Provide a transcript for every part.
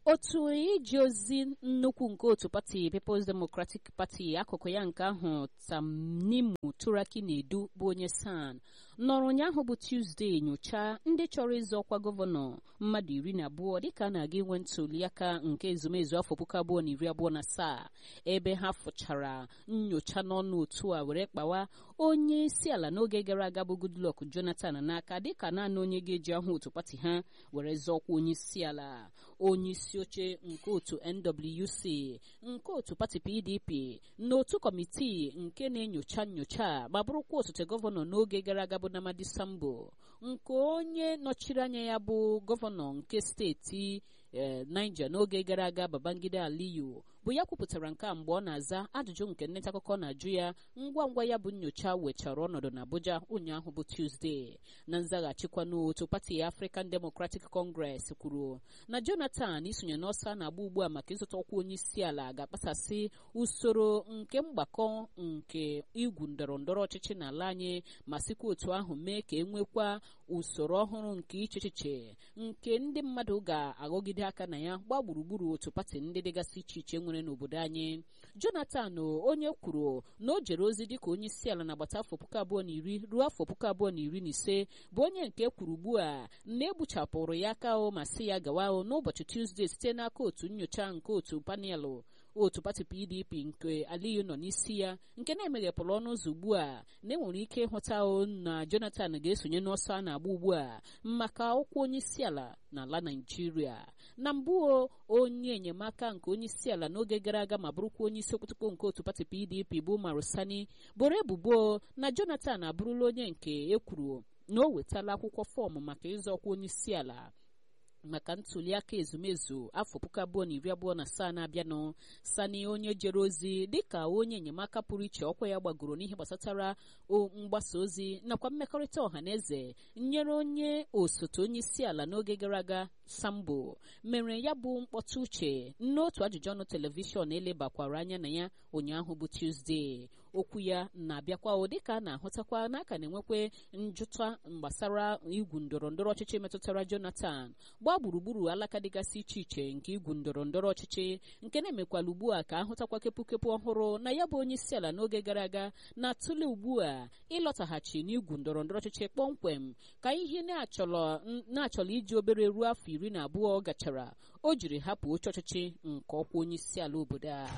otu ije ozi nnukwu nke otu pati People's Democratic Party akụkụ ya nke ahụ Tamnimu Turaki na-edu bụ onye San nọrọ ụnyaahụ bụ Tuzdee nyochaa ndị chọrọ ịzọ ọkwa gọvanọ mmadụ iri na abụọ dịka a na-aga inwe ntuliaka nke ezumezu afọ puku abụọ na iri abụọ na asaa ebe ha fụchara nyocha n'ọnụ otu a were kpawa onye isi ala n'oge gara aga bụ Goodluck Jonathan n'aka dịka naanị onye ga-eji ahụ otu pati ha were zọọkwa onye isi ala onye isi oche nke otu NWC nke otu pati PDP n'otu kọmitii nke na-enyocha nyocha ma bụrụkwa osote gọvanọ n'oge gara aga bụ Namadi Sambo nke onye nọchiri anya ya bụ gọvanọ nke steeti Niger n'oge gara aga Babangida Aliyu bụ ya kwupụtara nke a mgbe ọ na-aza ajụjụ nke nneta akụkọ na-ajụ ya ngwa ngwa ya bụ nyocha wechara ọnọdụ n'Abuja ụnyaahụ bụ Tuesday na nzaghachikwa n'otu pati African Democratic Congress kwuru na Jonathan isonye n'ọsọ na-agba ugbu a maka ịzụta ọkwa onye isi ala ga-akpasasị usoro nke mgbakọ nke igwu ndọrọ ndọrọ ọchịchị n'ala anyị ma sikwa otu ahụ mee ka e nwekwa usoro ọhụrụ nke iche echiche nke ndị mmadụ ga-aghọgide aka na ya gbaa gburugburu otu pati ndị dịgasị iche iche nwere n'obodo anyị Jonathan onye kwuru na o jere ozi dịka onye isi ala n'agbata afọ puku abụọ na iri ruo afọ puku abụọ na iri na ise bụ onye nke kwuru ugbu a na egbuchapụrụ ya aka o ma sị ya gawa n'ụbọchị Tuzdee site n'aka otu nyocha nke otu panelụ otu pati PDP nke Aliyu nọ n'isi ya nke na-emeghepụrụ ọnụ ụzọ ugbu a na enwere ike ịhụta na Jonathan ga-esonye n'ọsọ a na-agba ugbu a maka ọkwa onye isi ala n'ala Naịjirịa na mbụ onye enyemaka nke onye isi ala n'oge gara aga ma bụrụkwa onye isi okpotokpo nke otu pati PDP bụ Marusani boro ebubo na Jonathan abụrụla onye nke ekwuru na o wetala akwụkwọ fọọmụ maka ịzọ ọkwa onye isi ala maka ntuliaka ezumezu afọ puku abụọ na iri abụọ na asaa na-abịanụ sani onye jere ozi dịka onye enyemaka pụrụ iche ọkwa ya gbagoro n'ihe gbasatara mgbasa ozi nakwa mmekọrịta ọha na eze nyere onye osote onye isi ala n'oge gara aga sambo mere ya bụ mkpọtụ uche n'otu ajụjụ ọnụ telivishọn elebakwara anya na ya ụnyaahụ bụ tuzdee okwu ya na-abịakwa dịka a na-ahụtakwa n'aka na-enwekwe njụta gbasara igwu ndọrọ ndọrọ ọchịchị metụtara Jonathan gbaa gburugburu alaka dịgasị iche iche nke igwu ndọrọ ndọrọ ọchịchị nke na-emekwala ugbu a ka ahụtakwa kepụkepụ ọhụrụ na ya bụ onye isi ala n'oge gara aga na-atụle ugbu a ịlọtaghachi n'igwu ndọrọ ndọrọ ọchịchị kpọmkwem ka ihe na-achọrọ iji obere ruo afọ iri na abụọ gachara o jiri hapụ oche ọchịchị nke ọkwa onye isi ala obodo a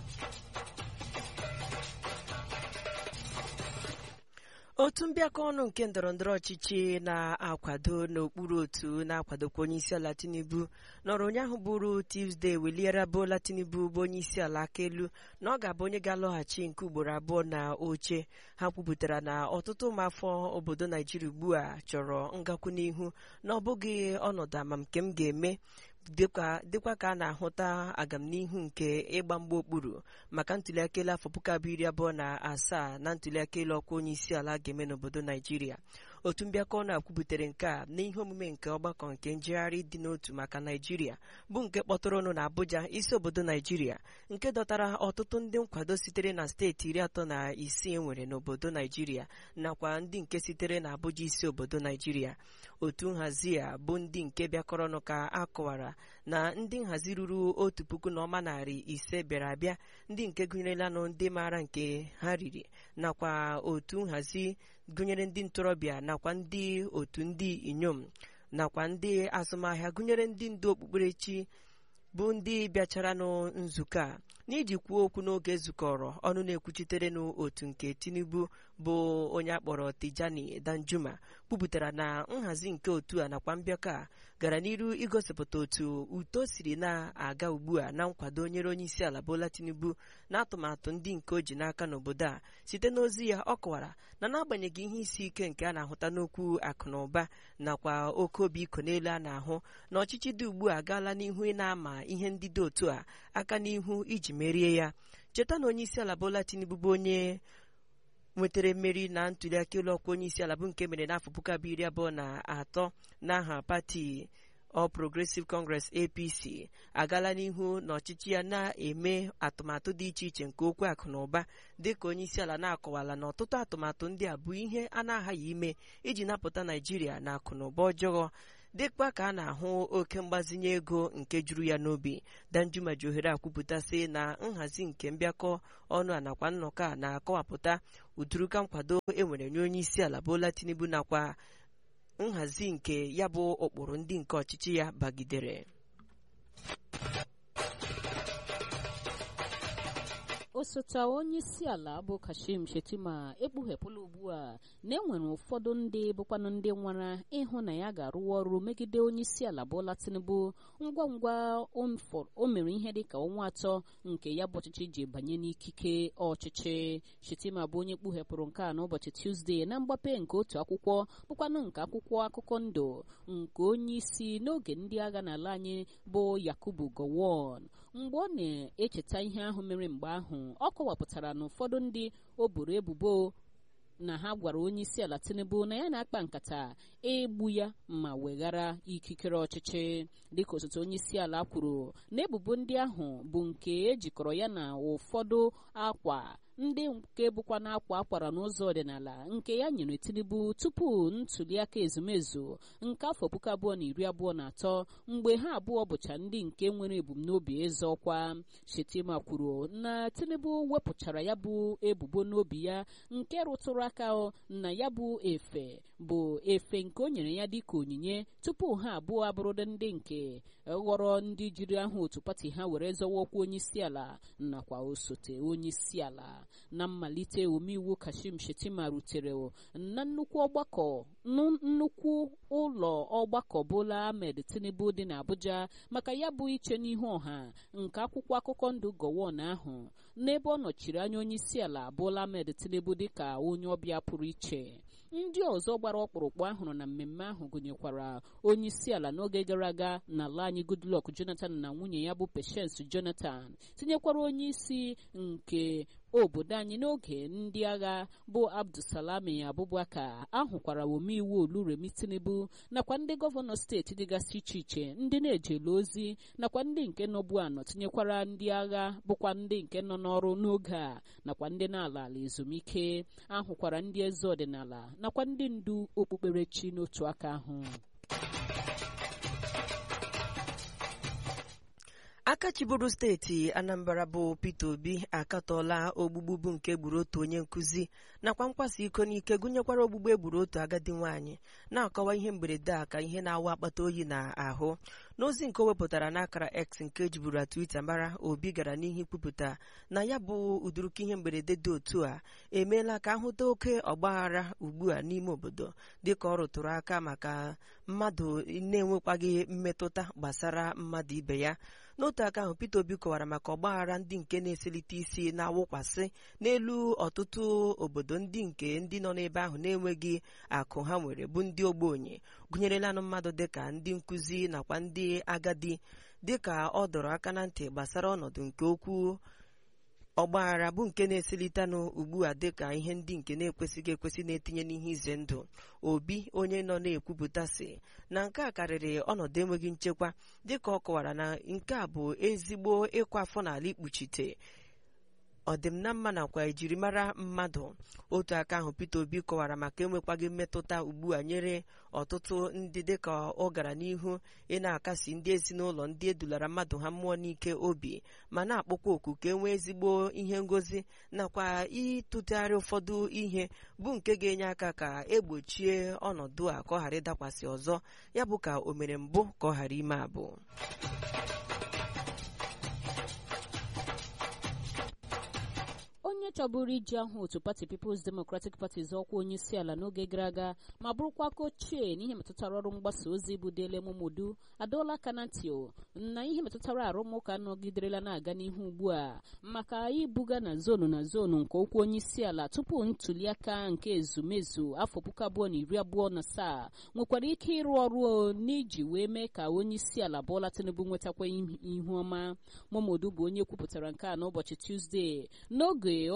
otu mbịakọ ọnụ nke ndọrọndọrọ ọchịchị na-akwado n'okpuru otu na-akwadokwa onye isi ala Tinubu nọrọ ụnyaahụ bụrụ Tuzdee weliere Bola Tinubu bụ onye isi ala aka elu na ọ ga-abụ onye ga-alọghachi nke ugboro abụọ na oche ha kwupụtara na ọtụtụ ụmụafọ obodo Naijiria ugbu a chọrọ ngakwu n'ihu na ọ bụghị ọnọdụ ama nke m ga-eme dịkwa ka a na-ahụta agamnihu nke ịgba mgba okpuru maka ntuliaka elu afọ puku abụọ iri abụọ na asaa na ntuliaka elu ọkwa onye isi ala ga-eme n'obodo Naijiria otu mbịakọ ọnụ a kwubutere nke a n'ihe omume nke ọgbakọ nke njegharị dị n'otu maka Naijiria bụ nke kpọtụrụ ọnụ na Abuja isi obodo Naijiria nke dọtara ọtụtụ ndị nkwado sitere na steeti iri atọ na isii enwere n'obodo Naijiria nakwa ndị nke sitere na Abuja isi obodo Naijiria otu nhazi a bụ ndị nke bịakọrọ ọnụ ka a kọwara na ndị nhazi ruru otu puku na ọma narị ise bịara abịa ndị nke gụnyerelanụ ndị maara nke ha riri nakwa otu nhazi gụnyere ndị ntorobịa nakwa ndị otu ndị inyom nakwa ndị azụmahịa gụnyere ndị ndu okpukperechi bụ ndị bịachara nụ nzukọ a n'iji kwuo okwu n'oge zukọrọ ọnụ na-ekwuchitere n'otu nke Tinubu bụ onye akpọrọ Tijani Danjuma kwupụtara na nhazi nke otu a nakwa mbịakọ a gara n'iru igosipụta otu uto siri na-aga ugbu a na nkwado nyere onye isi ala Bola Tinubu na atụmatụ ndị nke o ji n'aka n'obodo a site n'ozi ya ọ kọwara na n'agbanyeghị ihe isi ike nke a na-ahụta n'okwu akụ na ụba nakwa oke obi iko n'elu a na-ahụ na ọchịchị dị ugbu a agaala n'ihu ị na-ama ihe ndị dị otu a aka n'ihu iji merie ya cheta na onye isi ala Bola Tinubu bụ onye nwetara mmeri na ntuliaka elu ọkwa onye isi ala bụ nke mere n'afọ puku abụọ iri abụọ na atọ n'aha pati All Progressive Congress APC agala n'ihu na ọchịchị ya na-eme atụmatụ dị iche iche nke okwu akụ na ụba dịka onye isi ala na-akọwala na ọtụtụ atụmatụ ndị a bụ ihe a na-aghaghị ime iji napụta Naijiria na akụ na ụba ọjọọ dịkwa ka a na-ahụ oke mgbazinye ego nke juru ya n'obi danjuma ji ohere akwupụtasị na nhazi nke mbịakọ ọnụ a nakwa nnọkọ a na-akọwapụta ụdịrịka nkwado enwere nye onye isi ala Bola Tinubu nakwa nhazi nke ya bụ ụkpụrụ ndị nke ọchịchị ya bagidere osote onye isi ala bụ kashim shetima ekpughepụla ugbu a na enwere ụfọdụ ndị bụkwanụ ndị nwara ịhụ na ya ga-arụwa ọrụ megide onye isi ala Bola Tinubu ngwa ngwa o mere ihe dịka ọnwa atọ nke ya bụ ọchịchị ji banye n'ikike ọchịchị shetima bụ onye kpughepụrụ nke a n'ụbọchị Tuzdee na mgbape nke otu akwụkwọ bụkwanụ nke akwụkwọ akụkọ ndụ nke onye isi n'oge ndị agha n'ala anyị bụ Yakubu Gowon mgbe ọ na-echeta ihe ahụ mere mgbe ahụ ọ kọwapụtara na ụfọdụ ndị o boro ebubo na ha gwara onye isi ala Tinubu na ya na-akpa nkata egbu ya ma weghara ikikere ọchịchị dịka osote onye isi ala kwuru na ebubo ndị ahụ bụ nke ejikọrọ ya na ụfọdụ akwa ndị nke bụkwa na-akwa akwara n'ụzọ ọdịnala nke ya nyere Tinubu tupu ntuliaka ezumezu nke afọ puku abụọ na iri abụọ na atọ mgbe ha abụọ bụcha ndị nke nwere ebumnobi ịzọ ọkwa Shetima kwuru na Tinubu wepụchara ya bụ ebubo n'obi ya nke rụtụrụ aka na ya bụ efe bụ efe nke o nyere ya dịka onyinye tupu ha abụọ abụrụdị ndị nke ghọrọ ndị jiri aha otu pati ha were zọwa ọkwa onye isi ala nakwa osote onye isi ala na mmalite omeiwu Kashim Shetima rutere na nnukwu ọgbakọ nnukwu ụlọ ọgbakọ Bola Ahmed Tinubu dị n'Abuja maka ya bụ iche n'ihu ọha nke akwụkwọ akụkọ ndụ Gowon ahụ n'ebe ọ nọchiri anya onye isi ala Bola Ahmed Tinubu dịka onye ọbịa pụrụ iche ndị ọzọ gbara ọkpụrụkpụ ahụrụ na mmemme ahụ gụnyekwara onye isi ala n'oge gara aga n'ala anyị Goodluck Jonathan na nwunye ya bụ Patience Jonathan tinyekwara onye isi nke obodo anyị n'oge ndị agha bụ Abdulsalami Abubakar ahụkwara omeiwu Oluremi Tinubu nakwa ndị gọvanọ steeti dịgasị iche iche ndị na-ejele ozi nakwa ndị nke nọbu anọ tinyekwara ndị agha bụkwa ndị nke nọ n'ọrụ n'oge a nakwa ndị na-ala ala ezumike ahụkwara ndị eze ọdịnala nakwa ndị ndu okpukperechi n'otu aka ahụ aka chiburu steeti anambra bụ peter obi akatọọla ogbugbu bụ nke gburu otu onye nkụzi nakwa nkwasa iko n'ike gụnyekwara ogbugbu egburu otu agadi nwaanyị na-akọwa ihe mberede a ka ihe na-awa akpata oyi na ahụ n'ozi nke o wepụtara n'akara x nke jiburu twitter mara obi gara n'ihu ikwupụta na ya bụ ụdịrịka ihe mberede dị otu a emeela ka ahụta oke ọgbaghara ugbu a n'ime obodo dịka ọ rụtụrụ aka maka mmadụ na-enwekwaghị mmetụta gbasara mmadụ ibe ya n'otu aka ahụ Peter Obi kọwara maka ọgbaghara ndị nke na-eselite isi na-awụkwasị n'elu ọtụtụ obodo ndị nke ndị nọ n'ebe ahụ na-enweghị akụ ha nwere bụ ndị ogbenye gụnyerelanụ mmadụ dịka ndị nkụzi nakwa ndị agadi dịka ọ dọrọ aka na ntị gbasara ọnọdụ nke okwu ọgbaghara bụ nke na-eselitanụ ugbu a dịka ihe ndị nke na-ekwesịghị ekwesị na-etinye n'ihe ize ndụ obi onye nọ na-ekwupụta sị na nke a karịrị ọnọdụ enweghị nchekwa dịka ọ kọwara na nke a bụ ezigbo ịkwa afọ n'ala ikpuchite ọdịm na mma nakwa ejirimara mmadụ otu aka ahụ Peter Obi kọwara maka enwekwaghị mmetụta ugbu a nyere ọtụtụ ndị dịka ọ gara n'ihu ị na-akasi ndị ezinụlọ ndị edulara mmadụ ha mmụọ n'ike obi ma na-akpọkwa oku ka e nwee ezigbo ihe ngozi nakwa ịtụtegharị ụfọdụ ihe bụ nke ga-enye aka ka egbochie ọnọdụ a ka ọ ghara ịdakwasị ọzọ ya bụ ka o mere mbụ ka ọ ghara ime abụ onye chọburu iji ahụ otu pati People's Democratic Party zọọkwa onye isi ala n'oge gara aga ma bụrụkwa aka ochie n'ihe metụtara ọrụ mgbasa ozi bụ Dele Momodu adọọla aka na ntị na ihe metụtara arụmụka nọgiderela na-aga n'ihu ugbu a maka ibuga na zonu na zonu nke okwu onye isi ala tupu ntuliaka nke ezumezu afọ puku abụọ na iri abụọ na asaa nwekwara ike ịrụ ọrụ n'iji wee mee ka onye isi ala Bola Tinubu nwetakwa ihu ọma Momodu bụ onye kwupụtara nke a n'ụbọchị Tuzdee n'oge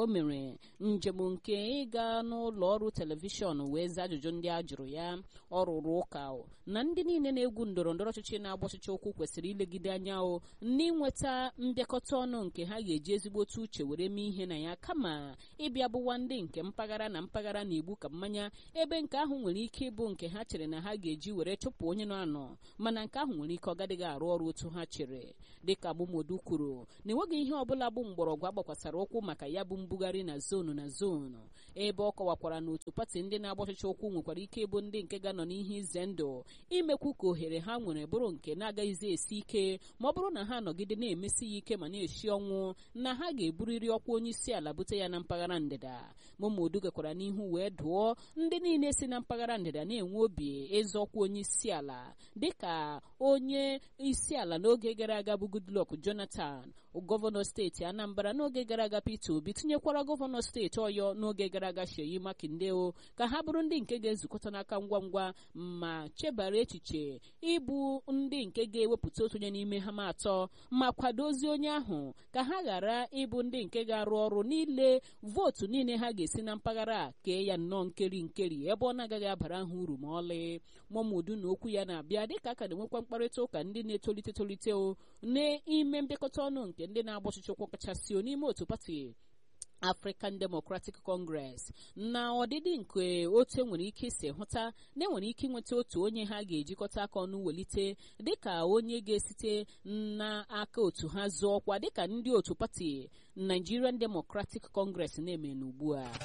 o mere njem nke ịga n'ụlọ ọrụ telivishọn wee zaa ajụjụ ndị a jụrụ ya ọ rụrụ ụka na ndị niile na-egwu ndọrọ ndọrọ ọchịchị na-agba ọchịchị ụkwụ kwesịrị ilegide anya o n'inweta mbịakọta ọnụ nke ha ga-eji ezigbote uche were mee ihe na ya kama ịbịa bụwa ndị nke mpaghara na mpaghara na-egbu ka mmanya ebe nke ahụ nwere ike ịbụ nke ha chere na ha ga-eji were chụpụ onye nọ anọ mana nke ahụ nwere ike ọ gadịghị arụ ọrụ otu ha chere dịka Momodu kwuru na enweghị ihe ọbụla bụ mgbọrọgwụ agbakwasara ụkwụ maka ya bụ mbugharị na zonu na zonu ebe ọ kọwakwara na otu pati ndị na-agba ọchịchị ụkwụ nwekwara ike ịbụ ndị nke ga-anọ n'ihe ize ndụ imekwu ka ohere ha nwere bụrụ nke na-agaghịzi esi ike ma ọ bụrụ na ha nọgide na-emesi ya ike ma na-eshi ọnwụ na ha ga-eburiri ọkwa onye isi ala bute ya na mpaghara ndịda Momodu gakwara n'ihu wee dụọ ndị niile si na mpaghara ndịda na-enwe obi ịzọ ọkwa onye isi ala dịka onye isi ala n'oge gara aga bụ Goodluck Jonathan gọvanọ steeti Anambra n'oge gara aga Peter Obi tinyekwara gọvanọ steeti Ọyọ n'oge gara aga Seyi Makinde o ka ha bụrụ ndị nke ga-ezukọta n'aka ngwa ngwa ma chebara echiche ịbụ ndị nke ga-ewepụta otu onye n'ime ha ma atọ ma kwadozie onye ahụ ka ha ghara ịbụ ndị nke ga-arụ ọrụ niile vootu niile ha ga-esi na mpaghara a kee ya nnọọ nkeri nkeri ebe ọ na-agaghị abara ha uru ma ọlị Momodu na okwu ya na-abịa dịka aka na-enwekwa mkparịta ụka ndị na-etolite tolite o n'ime mbịakọta ọnụ nke ndị na-agba ọchịchị ụkwụ kachasị n'ime otu pati African Democratic Congress na ọdịdị nke otu enwere ike isi hụta na enwere ike ịnweta otu onye ha ga-ejikọta aka ọnụ welite dịka onye ga-esite n'aka otu ha zụọ ọkwa dịka ndị otu pati Nigerian Democratic Congress na-eme n'ugbu a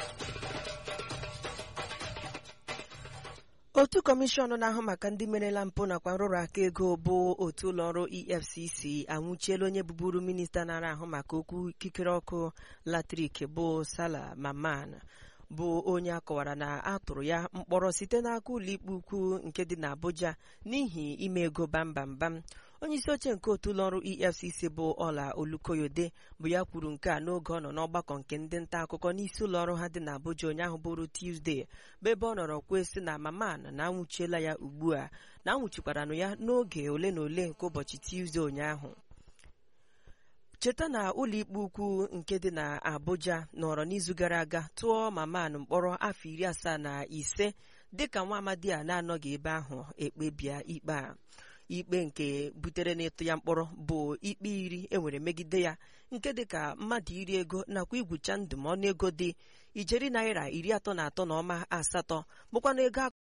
otu kọmishọn na-ahụ maka ndị merela mpụ nakwa nrụrụ aka ego bụ otu ụlọọrụ efcc anwụchiela onye bụburu minista na-ara ahụ maka okwu ikikere ọkụ latrik bụ sala maman bụ onye akọwara na a tụrụ ya mkpọrọ site n'aka ụlọikpe ukwu nke dị n'Abuja n'ihi ime ego bambambam onye isi oche nke otu ụlọọrụ efcc bụ ọla olukoyode bụ ya kwuru nke a n'oge ọ nọ n'ọgbakọ nke ndị nta akụkọ n'isi ụlọọrụ ha dị n'Abuja ụnyaahụ bụrụ Tuesday bụ ebe ọ nọrọ kwuo sị na maman na anwụchiela ya ugbu a na anwụchikwaranụ ya n'oge ole na ole nke ụbọchị Tuesday ụnyaahụ cheta na ụlọikpe ukwu nke dị n'Abuja nọrọ n'izu gara aga tụọ maman mkpọrọ afọ iri asaa na ise dịka nwa amadi a na-anọghị ebe ahụ ekpebia ikpe a ikpe nke butere n'ịtụ ya mkpọrọ bụ ikpe iri enwere megide ya nke dịka mmadụ iri ego nakwa igwucha ndụ ma ọnụ ego dị ijeri naira iri atọ na atọ na ọma asatọ bụkwa na ego